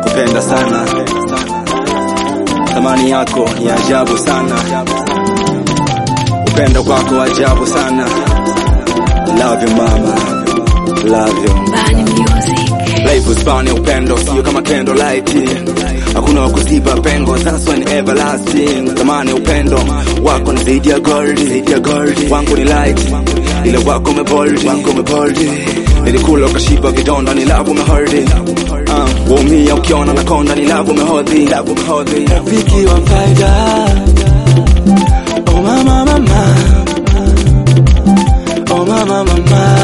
nakupenda sana, thamani yako ni ajabu sana, upendo kwako ajabu sana. Love you mama, love you. Bani Music. Life uspani upendo sio kama kendo light, hakuna wa kuziba pengo, that's one everlasting. Thamani upendo wako ni zaidi ya gold, zaidi ya gold. Wangu ni light, ile wako umebold, wako umebold. Nilikula ukashiba vidonda, ni love umehold. Uh, waumia ukiona na konda, ni love umehodhi, love umehodhi. Rafiki wa faida, oh mama mama, oh mama mama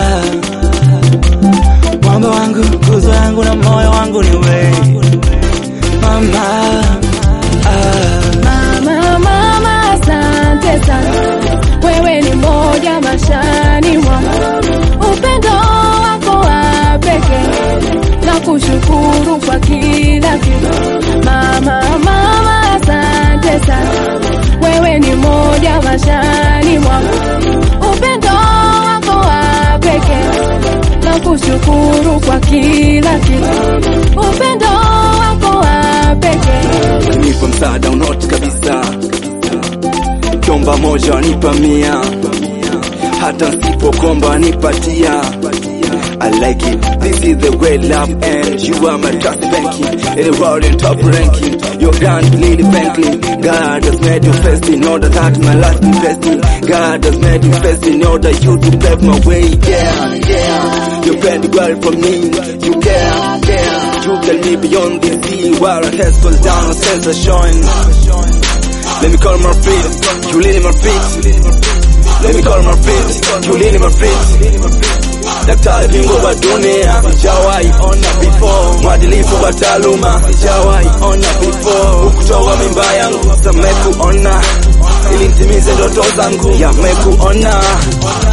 mwamba wangu, nguzo yangu na moyo wangu ni wewe mama. Ah, Mama, mama, asante sana, wewe ni moja mashani mwangu, upendo wako wa pekee na kushukuru kwa kila kitu. Mama, mama, asante sana, wewe ni moja mashani mwangu, upendo wako wa pekee na kushukuru kwa kila kitu. Upendo wako wa pekee nipa msaada unoti kabisa, kiomba moja wanipa mia, hata nsipokomba nipatia. I like it. This is the way love ends. You are my trust banking. In the world in top ranking. Your grand Lily Franklin. God has made you first in order that my life be best in. God has made you first in order you to pave my way. Yeah, yeah. You bend well for me. You care, care. You tell me beyond the sea. While our heads fall down, our cells are showing. Let me call my feet. You lean in my feet. Let me call my feet. You lean in my feet. Daktari bingwa wa dunia sijawahi ona before, mwadilifu wa taaluma sijawahi ona before. Ukutoa mimba yangu samekuona, ili nitimize ndoto zangu yamekuona.